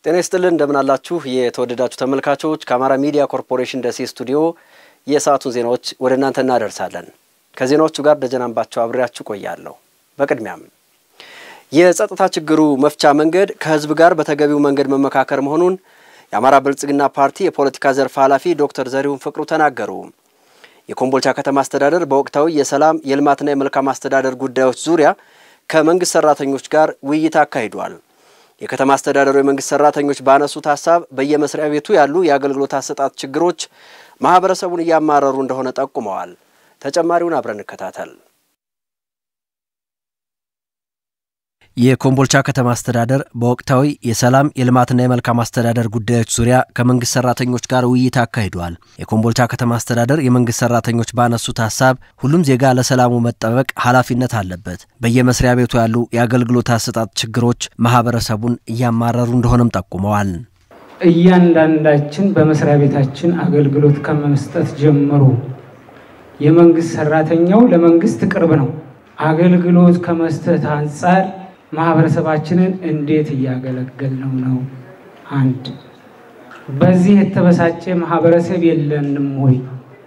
ጤና ይስጥልን እንደምን አላችሁ የተወደዳችሁ ተመልካቾች። ከአማራ ሚዲያ ኮርፖሬሽን ደሴ ስቱዲዮ የሰዓቱን ዜናዎች ወደ እናንተ እናደርሳለን። ከዜናዎቹ ጋር ደጀናንባቸው አብሬያችሁ ቆያለሁ። በቅድሚያም የጸጥታ ችግሩ መፍቻ መንገድ ከህዝብ ጋር በተገቢው መንገድ መመካከር መሆኑን የአማራ ብልጽግና ፓርቲ የፖለቲካ ዘርፍ ኃላፊ ዶክተር ዘሪሁን ፍቅሩ ተናገሩ። የኮምቦልቻ ከተማ አስተዳደር በወቅታዊ የሰላም የልማትና የመልካም አስተዳደር ጉዳዮች ዙሪያ ከመንግስት ሰራተኞች ጋር ውይይት አካሂዷል። የከተማ አስተዳደሩ የመንግስት ሰራተኞች ባነሱት ሀሳብ በየመስሪያ ቤቱ ያሉ የአገልግሎት አሰጣጥ ችግሮች ማህበረሰቡን እያማረሩ እንደሆነ ጠቁመዋል። ተጨማሪውን አብረን እንከታተል። የኮምቦልቻ ከተማ አስተዳደር በወቅታዊ የሰላም የልማትና የመልካም አስተዳደር ጉዳዮች ዙሪያ ከመንግስት ሰራተኞች ጋር ውይይት አካሂዷል። የኮምቦልቻ ከተማ አስተዳደር የመንግስት ሰራተኞች ባነሱት ሀሳብ ሁሉም ዜጋ ለሰላሙ መጠበቅ ኃላፊነት አለበት፣ በየመስሪያ ቤቱ ያሉ የአገልግሎት አሰጣጥ ችግሮች ማህበረሰቡን እያማረሩ እንደሆነም ጠቁመዋል። እያንዳንዳችን በመስሪያ ቤታችን አገልግሎት ከመስጠት ጀምሮ የመንግስት ሰራተኛው ለመንግስት ቅርብ ነው። አገልግሎት ከመስጠት አንጻር ማህበረሰባችንን እንዴት እያገለገልነው ነው? አንድ በዚህ የተበሳጨ ማህበረሰብ የለንም ወይ?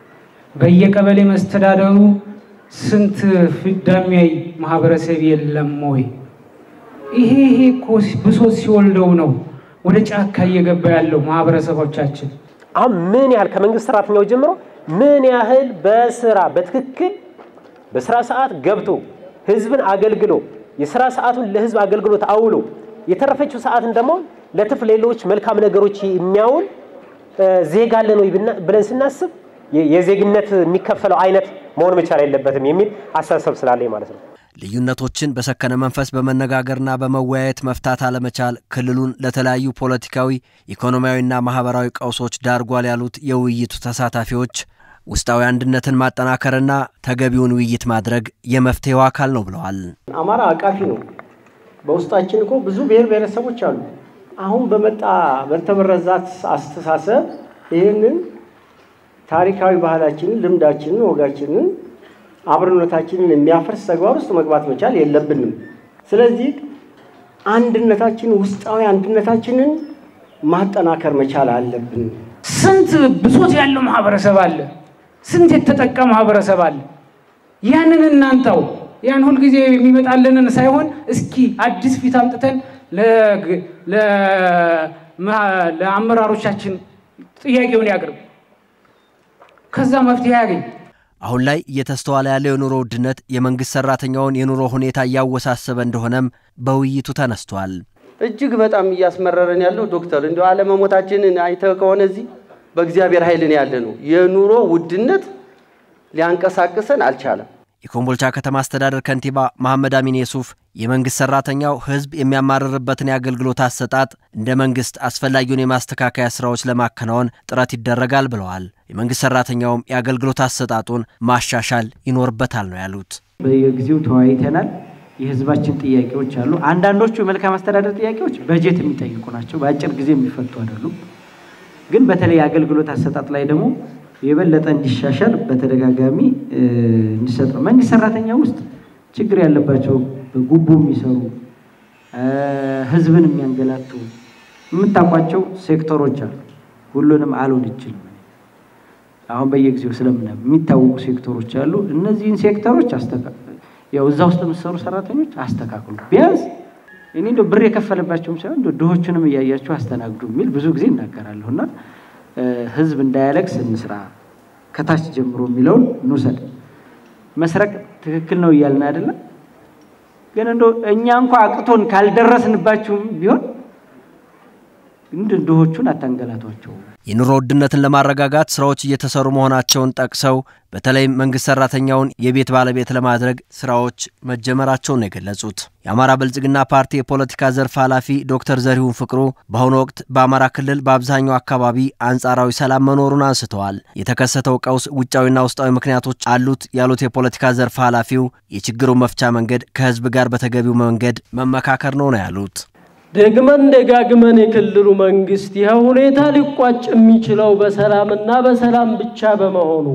በየቀበሌ መስተዳደሩ ስንት ፍዳሚያይ ማህበረሰብ የለም ወይ? ይሄ ይሄ እኮ ብሶት ሲወልደው ነው ወደ ጫካ እየገባ ያለው ማህበረሰቦቻችን። አሁን ምን ያህል ከመንግስት ሰራተኛው ጀምሮ ምን ያህል በስራ በትክክል በስራ ሰዓት ገብቶ ህዝብን አገልግሎ የስራ ሰዓቱን ለህዝብ አገልግሎት አውሎ የተረፈችው ሰዓትን ደግሞ ለትርፍ ሌሎች መልካም ነገሮች የሚያውል ዜጋ አለን ወይ ብለን ስናስብ የዜግነት የሚከፈለው አይነት መሆን መቻል የለበትም የሚል አስተሳሰብ ስላለኝ ማለት ነው። ልዩነቶችን በሰከነ መንፈስ በመነጋገርና በመወያየት መፍታት አለመቻል ክልሉን ለተለያዩ ፖለቲካዊ፣ ኢኮኖሚያዊና ማህበራዊ ቀውሶች ዳርጓል ያሉት የውይይቱ ተሳታፊዎች ውስጣዊ አንድነትን ማጠናከርና ተገቢውን ውይይት ማድረግ የመፍትሄው አካል ነው ብለዋል። አማራ አቃፊ ነው። በውስጣችን እኮ ብዙ ብሔር ብሔረሰቦች አሉ። አሁን በመጣ በተበረዛት አስተሳሰብ ይህንን ታሪካዊ ባህላችንን፣ ልምዳችንን፣ ወጋችንን፣ አብሮነታችንን የሚያፈርስ ተግባር ውስጥ መግባት መቻል የለብንም። ስለዚህ አንድነታችን ውስጣዊ አንድነታችንን ማጠናከር መቻል አለብን። ስንት ብሶት ያለው ማህበረሰብ አለ። ስንት የተጠቃ ማህበረሰብ አለ። ያንን እናንተው ያን ሁልጊዜ የሚመጣልንን ሳይሆን እስኪ አዲስ ፊት አምጥተን ለአመራሮቻችን ጥያቄውን ያቅርብ፣ ከዛ መፍትሄ ያገኝ። አሁን ላይ እየተስተዋለ ያለው የኑሮ ውድነት የመንግስት ሰራተኛውን የኑሮ ሁኔታ እያወሳሰበ እንደሆነም በውይይቱ ተነስቷል። እጅግ በጣም እያስመረረን ያለው ዶክተር እንዲ አለመሞታችንን አይተህ ከሆነ እዚህ በእግዚአብሔር ኃይልን ያለ ነው። የኑሮ ውድነት ሊያንቀሳቅሰን አልቻለም። የኮምቦልቻ ከተማ አስተዳደር ከንቲባ መሐመድ አሚን የሱፍ የመንግስት ሰራተኛው ህዝብ የሚያማርርበትን የአገልግሎት አሰጣጥ እንደ መንግስት አስፈላጊውን የማስተካከያ ስራዎች ለማከናወን ጥረት ይደረጋል ብለዋል። የመንግስት ሰራተኛውም የአገልግሎት አሰጣጡን ማሻሻል ይኖርበታል ነው ያሉት። በየጊዜው ተወያይተናል። የህዝባችን ጥያቄዎች አሉ። አንዳንዶቹ የመልካም አስተዳደር ጥያቄዎች በጀት የሚጠይቁ ናቸው። በአጭር ጊዜ የሚፈቱ አይደሉም። ግን በተለይ አገልግሎት አሰጣጥ ላይ ደግሞ የበለጠ እንዲሻሻል በተደጋጋሚ እንዲሰጥ ነው። መንግስት ሰራተኛ ውስጥ ችግር ያለባቸው በጉቦ የሚሰሩ ህዝብን የሚያንገላቱ የምታውቋቸው ሴክተሮች አሉ። ሁሉንም አልሆን ይችልም። አሁን በየጊዜው ስለምና የሚታወቁ ሴክተሮች አሉ። እነዚህን ሴክተሮች ያው እዛ ውስጥ የምትሰሩ ሰራተኞች አስተካክሉ። ቢያንስ እኔ እንደ ብር የከፈለባቸውም ሳይሆን እንደ ድሆቹንም እያያችሁ አስተናግዱ የሚል ብዙ ጊዜ እናገራለሁ እና ህዝብ እንዳያለቅስ እንስራ ከታች ጀምሮ የሚለውን እንውሰድ። መስረቅ ትክክል ነው እያልን አይደለም፣ ግን እንደ እኛ እንኳ አቅቶን ካልደረስንባችሁም ቢሆን እንደ ድሆቹን አታንገላቷቸው። የኑሮ ውድነትን ለማረጋጋት ስራዎች እየተሰሩ መሆናቸውን ጠቅሰው በተለይም መንግስት ሰራተኛውን የቤት ባለቤት ለማድረግ ስራዎች መጀመራቸውን ነው የገለጹት። የአማራ ብልጽግና ፓርቲ የፖለቲካ ዘርፍ ኃላፊ ዶክተር ዘሪሁን ፍቅሩ በአሁኑ ወቅት በአማራ ክልል በአብዛኛው አካባቢ አንጻራዊ ሰላም መኖሩን አንስተዋል። የተከሰተው ቀውስ ውጫዊና ውስጣዊ ምክንያቶች አሉት ያሉት የፖለቲካ ዘርፍ ኃላፊው የችግሩ መፍቻ መንገድ ከህዝብ ጋር በተገቢው መንገድ መመካከር ነው ነው ያሉት። ደግመን ደጋግመን የክልሉ መንግስት ይህ ሁኔታ ሊቋጭ የሚችለው በሰላምና በሰላም ብቻ በመሆኑ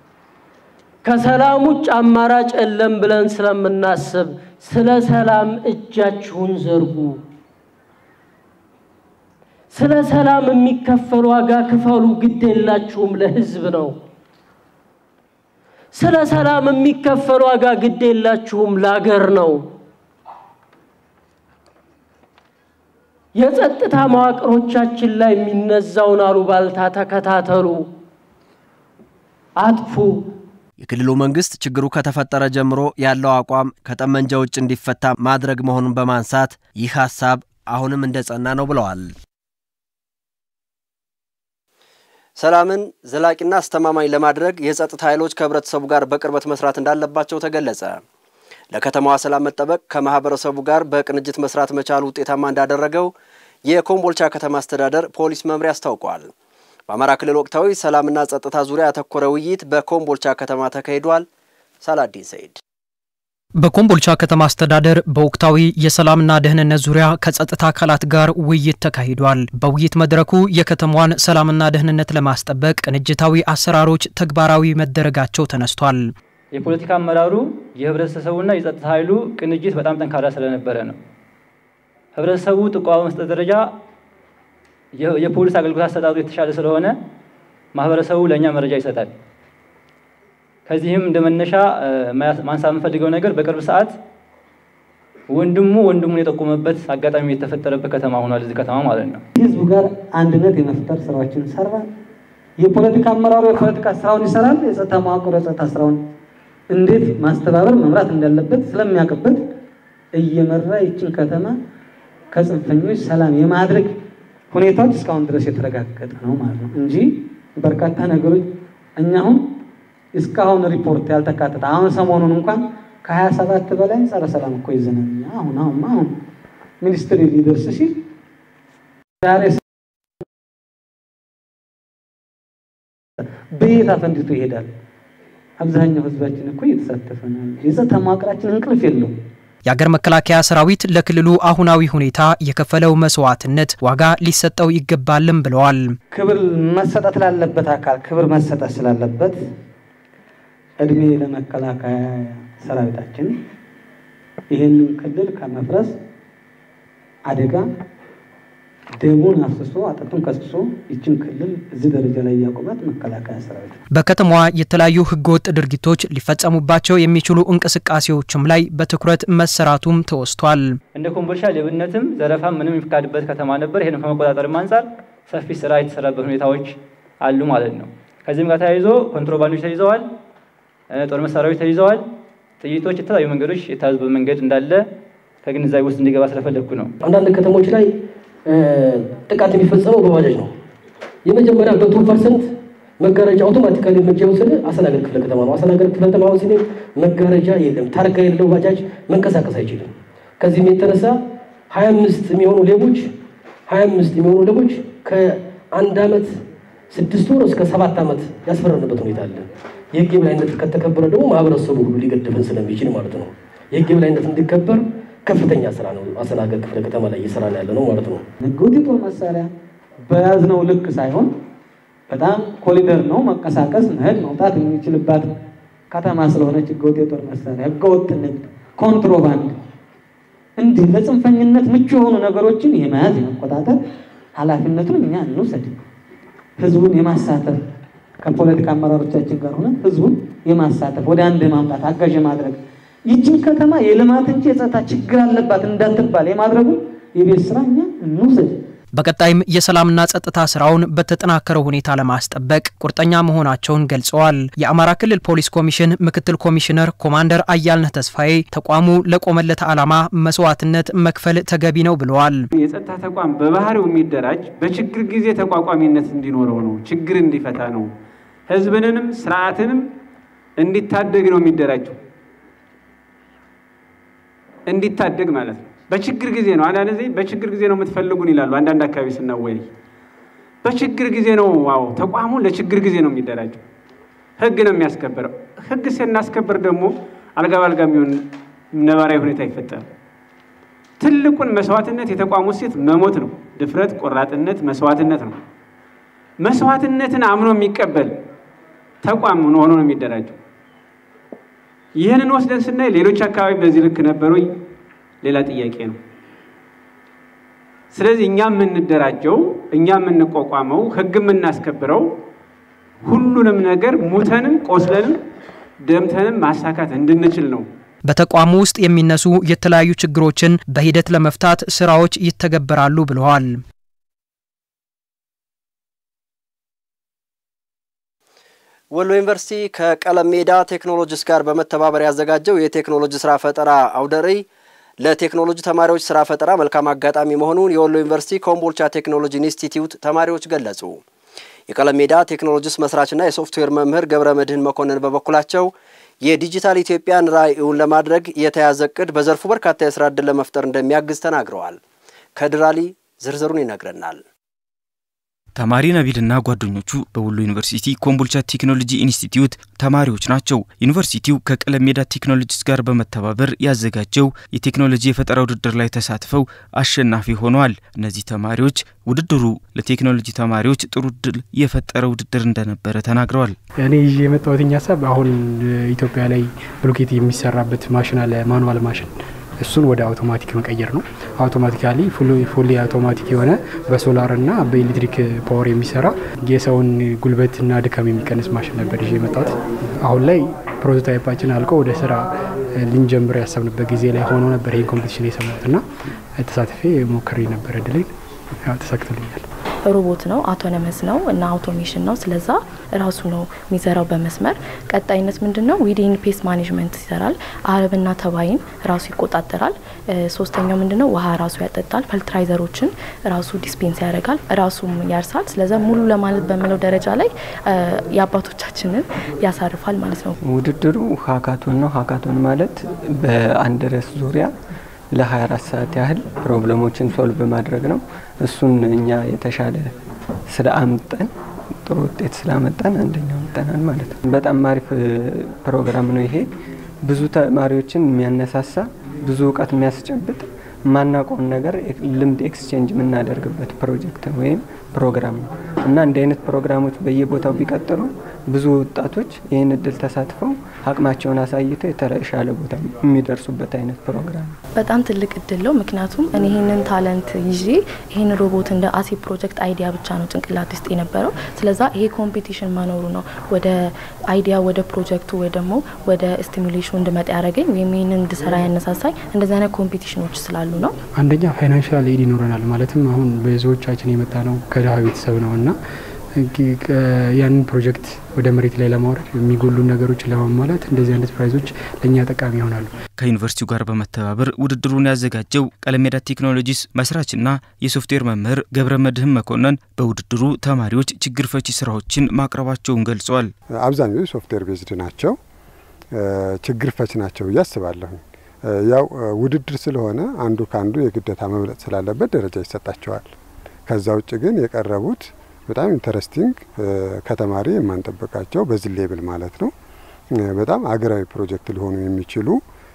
ከሰላም ውጭ አማራጭ የለም ብለን ስለምናስብ ስለ ሰላም እጃችሁን ዘርጉ። ስለ ሰላም የሚከፈል ዋጋ ክፈሉ፣ ግድ የላችሁም ለህዝብ ነው። ስለ ሰላም የሚከፈል ዋጋ ግድ የላችሁም ለአገር ነው። የጸጥታ መዋቅሮቻችን ላይ የሚነዛውን አሉባልታ ተከታተሉ፣ አጥፉ። የክልሉ መንግስት ችግሩ ከተፈጠረ ጀምሮ ያለው አቋም ከጠመንጃ ውጭ እንዲፈታ ማድረግ መሆኑን በማንሳት ይህ ሀሳብ አሁንም እንደጸና ነው ብለዋል። ሰላምን ዘላቂና አስተማማኝ ለማድረግ የጸጥታ ኃይሎች ከህብረተሰቡ ጋር በቅርበት መስራት እንዳለባቸው ተገለጸ። ለከተማዋ ሰላም መጠበቅ ከማህበረሰቡ ጋር በቅንጅት መስራት መቻሉ ውጤታማ እንዳደረገው የኮምቦልቻ ከተማ አስተዳደር ፖሊስ መምሪያ አስታውቋል። በአማራ ክልል ወቅታዊ ሰላምና ጸጥታ ዙሪያ ያተኮረ ውይይት በኮምቦልቻ ከተማ ተካሂዷል። ሳላዲን ሰይድ በኮምቦልቻ ከተማ አስተዳደር በወቅታዊ የሰላምና ደህንነት ዙሪያ ከጸጥታ አካላት ጋር ውይይት ተካሂዷል። በውይይት መድረኩ የከተማዋን ሰላምና ደህንነት ለማስጠበቅ ቅንጅታዊ አሰራሮች ተግባራዊ መደረጋቸው ተነስቷል። የፖለቲካ አመራሩ የህብረተሰቡና የጸጥታ ኃይሉ ቅንጅት በጣም ጠንካራ ስለነበረ ነው። ህብረተሰቡ ጥቆማ በመስጠት ደረጃ የፖሊስ አገልግሎት አሰጣጡ የተሻለ ስለሆነ ማህበረሰቡ ለእኛ መረጃ ይሰጣል። ከዚህም እንደ መነሻ ማንሳት የምፈልገው ነገር በቅርብ ሰዓት ወንድሙ ወንድሙን የጠቆመበት አጋጣሚ የተፈጠረበት ከተማ ሆኗል። እዚህ ከተማ ማለት ነው። ህዝቡ ጋር አንድነት የመፍጠር ስራዎችን ሰራ። የፖለቲካ አመራሩ የፖለቲካ ስራውን ይሰራል። የጸጥታ መዋቅሩ የጸጥታ ስራውን እንዴት ማስተባበር መምራት እንዳለበት ስለሚያውቅበት እየመራ ይችን ከተማ ከጽንፈኞች ሰላም የማድረግ ሁኔታዎች እስካሁን ድረስ የተረጋገጠ ነው ማለት ነው እንጂ በርካታ ነገሮች እኛ አሁን እስካሁን ሪፖርት ያልተካተተ አሁን ሰሞኑን እንኳን ከሀያ ሰባት በላይ ጸረ ሰላም እኮ ይዘናል። አሁን አሁን አሁን ሚኒስትሪ ሊደርስ ሲል ዛሬ በየት አፈንድቶ ይሄዳል? አብዛኛው ህዝባችን እኮ እየተሳተፈ ነው። የጸጥታ መዋቅራችን እንቅልፍ የለውም። የአገር መከላከያ ሰራዊት ለክልሉ አሁናዊ ሁኔታ የከፈለው መስዋዕትነት ዋጋ ሊሰጠው ይገባልም ብለዋል። ክብር መሰጠት ላለበት አካል ክብር መሰጠት ስላለበት እድሜ ለመከላከያ ሰራዊታችን ይህንን ክልል ከመፍረስ አደጋ ደሙን አፍስሶ አጥንቱን ከስክሶ ይችን ክልል እዚህ ደረጃ ላይ ያቆማት መከላከያ ሰራዊት ነው። በከተማዋ የተለያዩ ህገወጥ ድርጊቶች ሊፈጸሙባቸው የሚችሉ እንቅስቃሴዎችም ላይ በትኩረት መሰራቱም ተወስቷል። እንደ ኮምቦልቻ ሌብነትም ዘረፋም ምንም የሚፈቃድበት ከተማ ነበር። ይህንም ከመቆጣጠርም አንጻር ሰፊ ስራ የተሰራበት ሁኔታዎች አሉ ማለት ነው። ከዚህም ጋር ተያይዞ ኮንትሮባንዶች ተይዘዋል፣ ጦር መሳሪያዎች ተይዘዋል፣ ጥይቶች፣ የተለያዩ መንገዶች የተያዙበት መንገድ እንዳለ ከግንዛቤ ውስጥ እንዲገባ ስለፈለግኩ ነው። አንዳንድ ከተሞች ላይ ጥቃት የሚፈጸመው በባጃጅ ነው። የመጀመሪያ መቶ ፐርሰንት መጋረጃ አውቶማቲካሊ እርምጃ የወሰደ አስተናገድ ክፍለ ከተማ ነው። አስተናገድ ክፍለ ከተማ ሲኔ መጋረጃ የለም፣ ታርጋ የሌለው ባጃጅ መንቀሳቀስ አይችልም። ከዚህም የተነሳ ሀያ አምስት የሚሆኑ ሌቦች ሀያ አምስት የሚሆኑ ሌቦች ከአንድ ዓመት ስድስት ወር እስከ ሰባት ዓመት ያስፈረንበት ሁኔታ አለ። የህግ የበላይነት ከተከበረ ደግሞ ማህበረሰቡ ሁሉ ሊገድፈን ስለሚችል ማለት ነው። የህግ የበላይነት እንዲከበር ከፍተኛ ስራ ነው አስተናገድ ክፍለ ከተማ ላይ እየሰራ ነው ያለ ነው ማለት ነው። ህገወጥ የጦር መሳሪያ በያዝነው ልክ ሳይሆን በጣም ኮሊደር ነው መንቀሳቀስ፣ መሄድ፣ መውጣት የሚችልባት ከተማ ስለሆነች ህገወጥ የጦር መሳሪያ፣ ህገወጥ ንግድ፣ ኮንትሮባንድ እንዲህ ለጽንፈኝነት ምቹ የሆኑ ነገሮችን የመያዝ የመቆጣጠር ኃላፊነቱን እኛ እንውሰድ። ህዝቡን የማሳተፍ ከፖለቲካ አመራሮቻችን ጋር ሆነ ህዝቡን የማሳተፍ ወደ አንድ የማምጣት አጋዥ ማድረግ ይችን ከተማ የልማት እንጂ የጸጥታ ችግር አለባት እንዳትባል የማድረጉ የቤት ስራ እኛ እንውሰድ። በቀጣይም የሰላምና ጸጥታ ስራውን በተጠናከረ ሁኔታ ለማስጠበቅ ቁርጠኛ መሆናቸውን ገልጸዋል። የአማራ ክልል ፖሊስ ኮሚሽን ምክትል ኮሚሽነር ኮማንደር አያልነህ ተስፋዬ ተቋሙ ለቆመለት ዓላማ መስዋዕትነት መክፈል ተገቢ ነው ብለዋል። የጸጥታ ተቋም በባህሪው የሚደራጅ በችግር ጊዜ ተቋቋሚነት እንዲኖረው ነው፣ ችግር እንዲፈታ ነው፣ ህዝብንንም ስርዓትንም እንዲታደግ ነው የሚደራጀው እንዲታደግ ማለት ነው። በችግር ጊዜ ነው። አንዳንድ ጊዜ በችግር ጊዜ ነው የምትፈልጉን ይላሉ። አንዳንድ አካባቢ ስናወያይ በችግር ጊዜ ነው። ዋው ተቋሙ ለችግር ጊዜ ነው የሚደራጀው። ህግ ነው የሚያስከብረው። ህግ ስናስከብር ደግሞ አልጋ ባልጋ የሚሆን ነባራዊ ሁኔታ ይፈጠራል። ትልቁን መስዋዕትነት የተቋሙ ሴት መሞት ነው። ድፍረት፣ ቆራጥነት፣ መስዋዕትነት ነው። መስዋዕትነትን አምኖ የሚቀበል ተቋም ሆኖ ነው የሚደራጀው። ይህንን ወስደን ስናይ ሌሎች አካባቢ በዚህ ልክ ነበሩ? ሌላ ጥያቄ ነው። ስለዚህ እኛ የምንደራጀው እኛ የምንቋቋመው ህግ የምናስከብረው ሁሉንም ነገር ሙተንም ቆስለንም ደምተንም ማሳካት እንድንችል ነው። በተቋሙ ውስጥ የሚነሱ የተለያዩ ችግሮችን በሂደት ለመፍታት ስራዎች ይተገበራሉ ብለዋል። ወሎ ዩኒቨርሲቲ ከቀለም ሜዳ ቴክኖሎጂስ ጋር በመተባበር ያዘጋጀው የቴክኖሎጂ ስራ ፈጠራ አውደ ርዕይ ለቴክኖሎጂ ተማሪዎች ስራ ፈጠራ መልካም አጋጣሚ መሆኑን የወሎ ዩኒቨርሲቲ ኮምቦልቻ ቴክኖሎጂ ኢንስቲትዩት ተማሪዎች ገለጹ። የቀለም ሜዳ ቴክኖሎጂስ መስራችና የሶፍትዌር መምህር ገብረ መድህን መኮንን በበኩላቸው የዲጂታል ኢትዮጵያን ራዕዩን ለማድረግ የተያዘ እቅድ በዘርፉ በርካታ የስራ ዕድል ለመፍጠር እንደሚያግዝ ተናግረዋል። ከድራሊ ዝርዝሩን ይነግረናል። ተማሪ ነቢልና ጓደኞቹ በወሎ ዩኒቨርሲቲ ኮምቦልቻ ቴክኖሎጂ ኢንስቲትዩት ተማሪዎች ናቸው። ዩኒቨርሲቲው ከቀለም ሜዳ ቴክኖሎጂስ ጋር በመተባበር ያዘጋጀው የቴክኖሎጂ የፈጠራ ውድድር ላይ ተሳትፈው አሸናፊ ሆነዋል። እነዚህ ተማሪዎች ውድድሩ ለቴክኖሎጂ ተማሪዎች ጥሩ እድል የፈጠረ ውድድር እንደነበረ ተናግረዋል። እኔ ይዤ የመጣሁት ሀሳብ አሁን ኢትዮጵያ ላይ ብሎኬት የሚሰራበት ማሽን አለ፣ ማኑዋል ማሽን እሱን ወደ አውቶማቲክ መቀየር ነው። አውቶማቲካሊ ፉሊ አውቶማቲክ የሆነ በሶላርና በኤሌክትሪክ ፓወር የሚሰራ የሰውን ጉልበትና ድካም የሚቀንስ ማሽን ነበር ይዤ የመጣሁት። አሁን ላይ ፕሮቶታይፓችን አልቆ ወደ ስራ ልንጀምር ያሰብንበት ጊዜ ላይ ሆኖ ነበር ይህን ኮምፒቲሽን የሰማሁትና ተሳትፌ ሞክሬ ነበር። እድሌን ተሳክቶልኛል። ሮቦት ነው፣ አውቶኖመስ ነው እና አውቶሜሽን ነው። ስለዛ ራሱ ነው የሚሰራው በመስመር ቀጣይነት ምንድን ነው ዊዲን ፔስት ማኔጅመንት ይሰራል። አረብና ተባይን ራሱ ይቆጣጠራል። ሶስተኛው ምንድን ነው ውሃ ራሱ ያጠጣል። ፈልትራይዘሮችን ራሱ ዲስፔንስ ያደርጋል፣ ራሱም ያርሳል። ስለዛ ሙሉ ለማለት በሚለው ደረጃ ላይ የአባቶቻችንን ያሳርፋል ማለት ነው። ውድድሩ ሀካቶን ነው። ሀካቶን ማለት በአንድ ርዕስ ዙሪያ ለ24 ሰዓት ያህል ፕሮብለሞችን ሶልቭ ማድረግ ነው። እሱን እኛ የተሻለ ስለ አምጠን ጥሩ ውጤት ስላመጣን አንደኛው መጠናል ማለት ነው። በጣም አሪፍ ፕሮግራም ነው ይሄ። ብዙ ተማሪዎችን የሚያነሳሳ ብዙ እውቀት የሚያስጨብጥ የማናውቀውን ነገር ልምድ ኤክስቼንጅ የምናደርግበት ፕሮጀክት ወይም ፕሮግራም ነው እና እንዲህ አይነት ፕሮግራሞች በየቦታው ቢቀጥሉ ብዙ ወጣቶች ይህን እድል ተሳትፈው አቅማቸውን አሳይተው የተሻለ ቦታ የሚደርሱበት አይነት ፕሮግራም ነው። በጣም ትልቅ እድል ነው። ምክንያቱም እኔ ይህንን ታለንት ይዤ ይህን ሮቦት እንደ አሴ ፕሮጀክት አይዲያ ብቻ ነው ጭንቅላት ውስጥ የነበረው። ስለዛ ይሄ ኮምፒቲሽን መኖሩ ነው ወደ አይዲያ ወደ ፕሮጀክቱ ወይ ደግሞ ወደ ስቲሙሌሽኑ እንድመጣ ያደረገኝ ወይም ይህንን እንድሰራ ያነሳሳኝ እንደዚህ አይነት ኮምፒቲሽኖች ስላሉ ነው። አንደኛ ፋይናንሻል ኤድ ይኖረናል። ማለትም አሁን ብዙዎቻችን የመጣ ነው ከድሀ ቤተሰብ ነው እና ያንን ፕሮጀክት ወደ መሬት ላይ ለማውረድ የሚጎሉ ነገሮችን ለማሟላት እንደዚህ አይነት ፕራይዞች ለእኛ ጠቃሚ ይሆናሉ። ከዩኒቨርሲቲው ጋር በመተባበር ውድድሩን ያዘጋጀው ቀለም ሜዳ ቴክኖሎጂስ መስራችና የሶፍትዌር መምህር ገብረ መድህን መኮንን በውድድሩ ተማሪዎች ችግር ፈቺ ስራዎችን ማቅረባቸውን ገልጸዋል። አብዛኞቹ ሶፍትዌር ቤዝድ ናቸው፣ ችግር ፈች ናቸው ብዬ አስባለሁ። ያው ውድድር ስለሆነ አንዱ ከአንዱ የግዴታ መብለጥ ስላለበት ደረጃ ይሰጣቸዋል። ከዛ ውጭ ግን የቀረቡት በጣም ኢንተረስቲንግ ከተማሪ የማንጠበቃቸው በዚህ ሌብል ማለት ነው በጣም አገራዊ ፕሮጀክት ሊሆኑ የሚችሉ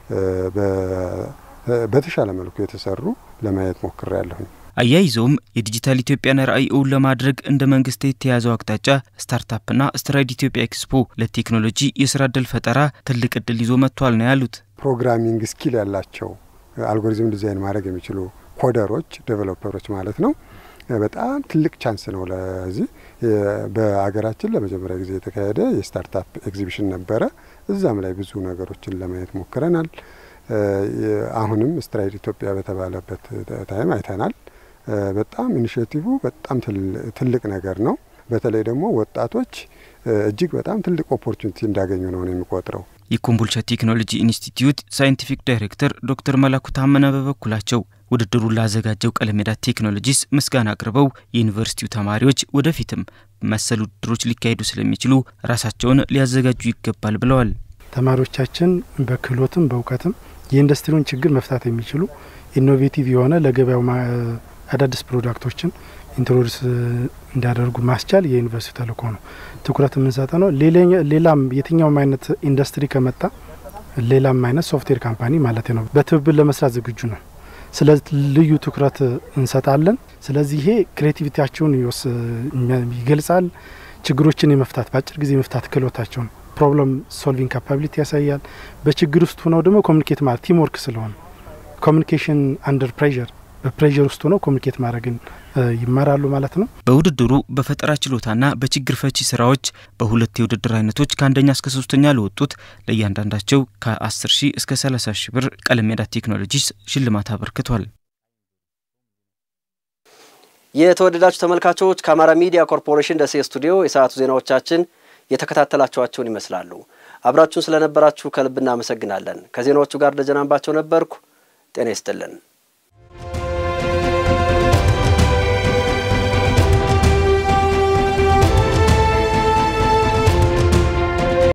በተሻለ መልኩ የተሰሩ ለማየት ሞክሬ ያለሁኝ። አያይዘውም የዲጂታል ኢትዮጵያን ራዕይ እውን ለማድረግ እንደ መንግስት የተያዘው አቅጣጫ ስታርታፕና ስትራይድ ኢትዮጵያ ኤክስፖ ለቴክኖሎጂ የስራ እድል ፈጠራ ትልቅ እድል ይዞ መጥቷል ነው ያሉት። ፕሮግራሚንግ ስኪል ያላቸው አልጎሪዝም ዲዛይን ማድረግ የሚችሉ ኮደሮች፣ ዴቨሎፐሮች ማለት ነው በጣም ትልቅ ቻንስ ነው። ለዚህ በሀገራችን ለመጀመሪያ ጊዜ የተካሄደ የስታርታፕ ኤግዚቢሽን ነበረ። እዛም ላይ ብዙ ነገሮችን ለማየት ሞክረናል። አሁንም ስትራይድ ኢትዮጵያ በተባለበት ታይም አይተናል። በጣም ኢኒሽቲቭ በጣም ትልቅ ነገር ነው። በተለይ ደግሞ ወጣቶች እጅግ በጣም ትልቅ ኦፖርቹኒቲ እንዳገኙ ነው ነው የሚቆጥረው። የኮምቦልቻ ቴክኖሎጂ ኢንስቲትዩት ሳይንቲፊክ ዳይሬክተር ዶክተር መላኩ ታመነ በበኩላቸው ውድድሩን ላዘጋጀው ቀለም ሜዳ ቴክኖሎጂስ ምስጋና አቅርበው የዩኒቨርሲቲው ተማሪዎች ወደፊትም መሰል ውድድሮች ሊካሄዱ ስለሚችሉ ራሳቸውን ሊያዘጋጁ ይገባል ብለዋል። ተማሪዎቻችን በክህሎትም በእውቀትም የኢንዱስትሪውን ችግር መፍታት የሚችሉ ኢኖቬቲቭ የሆነ ለገበያው አዳዲስ ፕሮዳክቶችን ኢንትሮዲስ እንዲያደርጉ ማስቻል የዩኒቨርሲቲ ተልእኮ ነው። ትኩረት የምንሰጠ ነው። ሌላም የትኛውም አይነት ኢንዱስትሪ ከመጣ ሌላም አይነት ሶፍትዌር ካምፓኒ ማለት ነው በትብብር ለመስራት ዝግጁ ነው። ስለዚህ ልዩ ትኩረት እንሰጣለን። ስለዚህ ይሄ ክሬቲቪቲያቸውን ይገልጻል። ችግሮችን የመፍታት በአጭር ጊዜ የመፍታት ክህሎታቸውን ፕሮብለም ሶልቪንግ ካፓቢሊቲ ያሳያል። በችግር ውስጥ ሆነው ደግሞ ኮሚኒኬት ማለት ቲም ወርክ ስለሆነ ኮሚኒኬሽን አንደር ፕሬዠር በፕሬዠር ውስጥ ሆነው ኮሚኒኬት ማድረግን ይማራሉ ማለት ነው። በውድድሩ በፈጠራ ችሎታና በችግር ፈቺ ስራዎች በሁለት የውድድር አይነቶች ከአንደኛ እስከ ሶስተኛ ለወጡት ለእያንዳንዳቸው ከ10 ሺህ እስከ 30 ሺህ ብር ቀለም ሜዳ ቴክኖሎጂስ ሽልማት አበርክቷል። የተወደዳችሁ ተመልካቾች ከአማራ ሚዲያ ኮርፖሬሽን ደሴ ስቱዲዮ የሰዓቱ ዜናዎቻችን የተከታተላችኋቸውን ይመስላሉ። አብራችሁን ስለነበራችሁ ከልብ እናመሰግናለን። ከዜናዎቹ ጋር ደጀናንባቸው ነበርኩ። ጤና ይስጥልን።